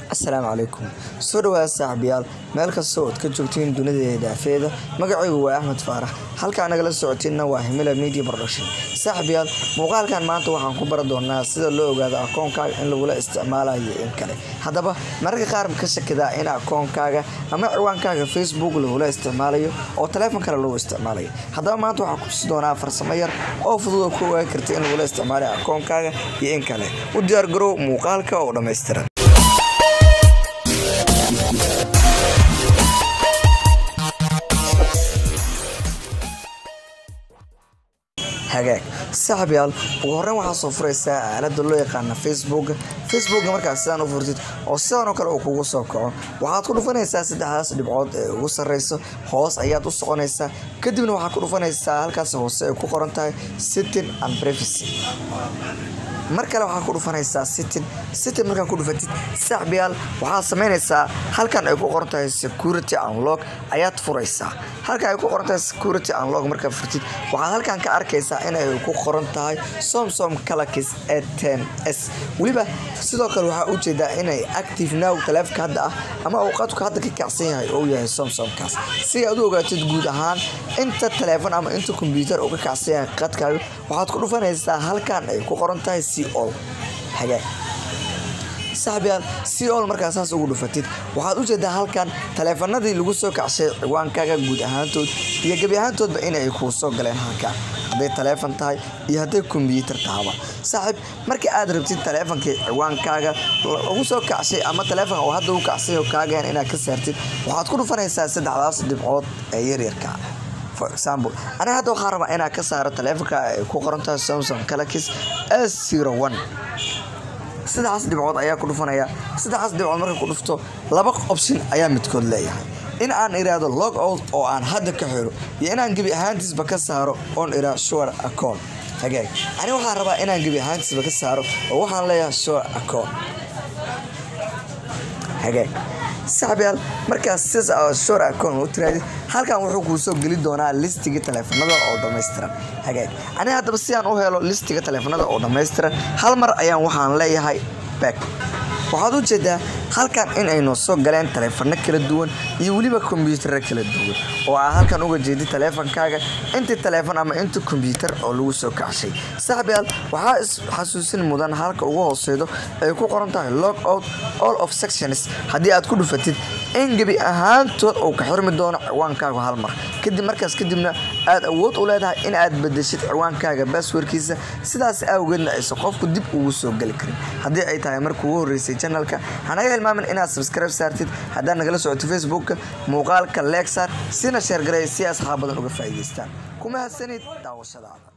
asalaamu calaykum soo dhawaada saaxiibayaal meel kasta ood ka joogtiin dunida daafeeda magacaygu waa axmed faarax halkaa nagala socotiinna waa himila media production saaxiibayaal muuqaalkan maanta waxaan ku bari doonaa sida loo ogaado akoonkaaga in lagula isticmaalayo in kale haddaba mararka qaar ka shakidaa in akoonkaaga ama ciwaankaaga facebook lagula isticmaalayo oo taleefon kale lagu isticmaalayo haddaba maanta waxaan kutusi doonaa farsamo yar oo fudud oo ku ogaan karta in lagula isticmaalayo akoonkaaga iyo in kale u diyaargarow muuqaalka oo dhammaystiran hagaag saaxiibyaal ugu horreyn waxaa soo furaysaa aalada loo yaqaana facebook facebooka markaas sidaan u furtid oo sidan oo kale uu kugu soo kaco waxaad ku dhufanaysaa saddexdaas dhibcood ee ugu sarreyso hoos ayaad u soconaysaa kadibna waxaad ku dhufanaysaa halkaas hoose ay ku qoran tahay sitting and privacy mar kale waxaa ku dhufanaysaa sitin sitin markaa ku dhufatid saaxiibayaal waxaad samaynaysaa halkan ay ku qoran tahay security unlock ayaad furaysaa halka ay ku qoran tahay security unlock markaa furtid waxaad halkan ka arkaysaa inay ku qoran tahay somsom calakis e ten s weliba sidoo kale waxaa ujeedaa inay active now taleefka hadda ah ama uu qadku hadda ka kacsan yahay oo yahay somsomkaas si aad u ogaatid guud ahaan inta taleefon ama inta kombyuutar uu ka kacsan yahay qadkaaga waxaad ku dhufanaysaa halkan ay ku qoran tahay col hagaag saaxiibyaal col markaa saas ugu dhufatid waxaad ujeedaa halkan taleefanadii lagu soo kacshay ciwaankaaga guud ahaantood iyo gebi ahaantoodba inay kuu soo galeen halkan hadday taleefon tahay iyo hadday kombyuutar tahaba saaxiib markii aad rabtid taleefonkii ciwaankaaga ugu soo kacshay ama taleefonka oo hadda u kacsay oo kaageen inaad ka saartid waxaad ku dhufanaysaa saddexdaas dhibcood ee yaryarka for example aniga hadda waxaa rabaa inaa ka saaro taleefonka ay ku qorantahay somsom calakis s zero one saddexaas dhibcood ayaa ku dhufanaya saddexaas dhibcood marka ku dhufto laba option ayaa midkood leeyahay in aan iraahdo log out oo aan hadda ka xiro iyo inaan gebi ahaantiisba ka saaro oon iraa sure account hagaag ani waxaan rabaa inaan gebi ahaantiisba ka saaro oo waxaan leeyahay sure account hagaag saaxiibyaal markaas sidaas shor account u tiraadid halkan wuxuu kuu soo geli doonaa listiga taleefanada oo dhammaystiran hagaag aniga haddaba si aan u helo listiga taleefanada oo dhammaystiran hal mar ayaan waxaan leeyahay back waxaad u jeedaa halkan in aynu soo galeen taleefano kala duwan iyo weliba kombyuutaro kala duwan oo aa halkan uga jeedi taleefonkaaga intii taleefon ama inta kombyuutar oo lagu soo kacshay saaxiibyaal waxaa isxasuusin mudan halka ugu hooseydo ay ku qoran tahay log out all of sections haddii aad ku dhufatid in gebi ahaantood uu ka xirmi doono ciwaankaaga hal mar kadib markaas kadibna aad awood u leedahay in aad bedeshid ciwaankaaga baaswarkiisa sidaas awgeedna aysan qofku dib ugu soo geli karin haddii ay tahay marka ugu horreysay janalka hanaga hilmaamin inaad sabskribe saartid haddaad nagala socoto facebooka muuqaalka leegsaar sina sheergaray si asxaab badan uga faa'iidaystaan kuma hadsanid daawashadaada